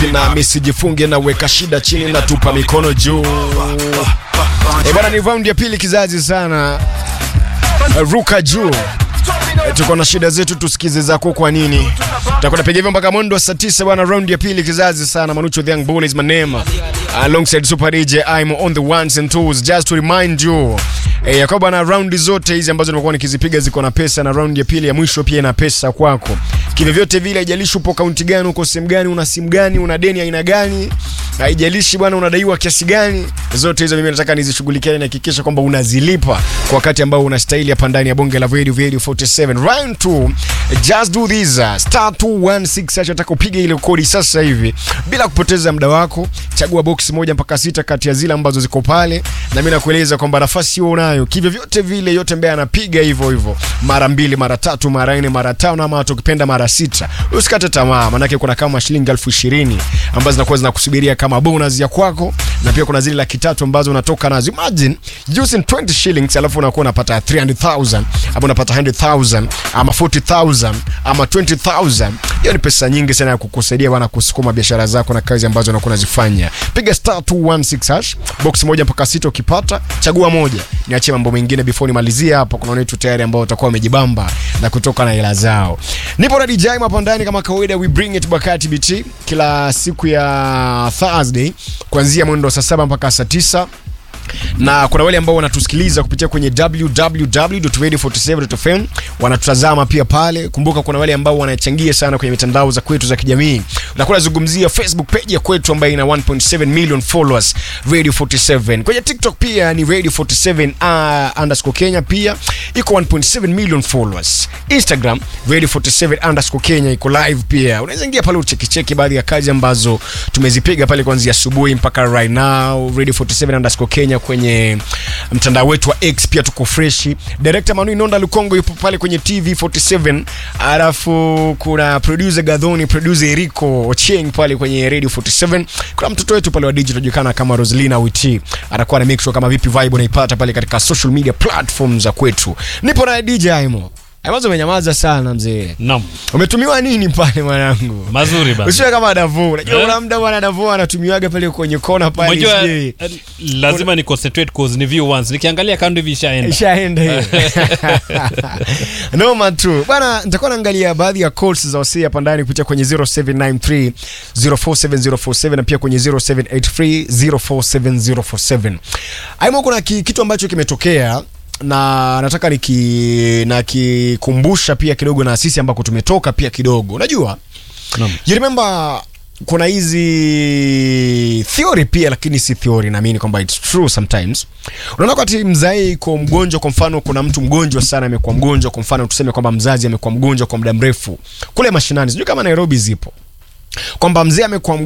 vipi na misijifunge na weka shida chini na tupa mikono juu e bwana ni raundi ya pili kizazi sana ruka juu E, tuko na shida zetu tusikize zako kwa nini tutakuwa napiga hivyo mpaka mwendo wa saa 9 bwana raundi ya pili kizazi sana manucho the young bull is my name alongside super dj i'm on the ones and twos just to remind you E, ya kwamba na raundi zote hizi ambazo nimekuwa nikizipiga ziko na pesa na raundi ya pili ya mwisho pia ina pesa kwako kivyovyote vile haijalishi upo kaunti gani uko sehemu gani una simu gani una deni aina gani haijalishi bwana unadaiwa kiasi gani zote hizo mimi nataka nizishughulikie na hakikisha kwamba unazilipa kwa wakati ambao unastahili hapa ndani ya bonge la radio radio 47 round 2 just do this uh, star 216 acha nataka upige ile kodi sasa hivi bila kupoteza muda wako chagua box moja mpaka sita kati ya zile ambazo ziko pale na mimi nakueleza kwamba nafasi hiyo unayo kivyo vyote vile yote ambaye anapiga hivyo hivyo mara mbili mara tatu mara nne mara tano ama hata ukipenda mara sita usikate tamaa manake kuna kama shilingi elfu ishirini ambazo zinakuwa zinakusubiria kama bonus ya kwako na pia kuna zile laki tatu ambazo unatoka nazo imagine using 20 shillings alafu unakuwa unapata 300000 ama unapata 100000 ama 40000 ama 20000 hiyo ni pesa nyingi sana ya kukusaidia bwana kusukuma biashara zako na kazi ambazo unakuwa unazifanya piga star 216 hash box moja mpaka sita ukipata chagua moja niachie mambo mengine before nimalizie hapa kuna wetu tayari ambao watakuwa wamejibamba na kutoka na hela zao nipo na DJ hapa ndani kama kawaida we bring it Bakati BT kila siku ya Thursday kuanzia mwendo wa saa saba mpaka saa tisa na kuna wale ambao wanatusikiliza kupitia kwenye www.radio47.fm wanatutazama pia pale kumbuka kuna wale ambao wanachangia sana kwenye mitandao za kwetu za kijamii nakuwa nazungumzia facebook page ya kwetu ambayo ina 1.7 million followers radio 47 kwenye tiktok pia ni radio 47 uh, underscore kenya pia iko 1.7 million followers instagram radio 47 underscore kenya iko live pia unaweza ingia pale uchekicheki baadhi ya kazi ambazo tumezipiga pale kuanzia asubuhi mpaka right now radio 47 underscore kenya kwenye mtandao wetu wa x pia tuko freshi director manu inonda lukongo yupo pale kwenye tv 47 alafu kuna producer gadhoni producer eriko ocheng pale kwenye radio 47 kuna mtoto wetu pale wa digital anajulikana kama roslina witi anakuwa na make sure kama vipi vibe unaipata pale katika social media platform za kwetu nipo na dj aimo Aimazo umenyamaza sana mzee. Naam. Umetumiwa nini pale mwanangu? Mazuri bana. Usiwe kama Davo. Unajua Eh? kuna muda bwana Davo anatumiwaga pale kwenye kona pale. Unajua sijui. eh, lazima ni concentrate cause ni view once. Nikiangalia kando hivi ishaenda. ishaenda hiyo noma tu bwana nitakuwa naangalia baadhi ya calls za wasee hapa ndani kupitia kwenye 0793 047047 na pia kwenye 0783 047047 aimo kuna ki, kitu ambacho kimetokea na nataka niki nakikumbusha pia kidogo na sisi ambako tumetoka pia kidogo unajua Naam. you remember kuna hizi theory pia lakini si theory naamini kwamba its true sometimes unaona wakati mzai iko mgonjwa kwa mfano kuna mtu mgonjwa sana amekuwa mgonjwa kwa mfano tuseme kwamba mzazi amekuwa mgonjwa kwa muda mrefu kule mashinani sijui kama nairobi zipo kwamba mzee amekuwa mgonjwa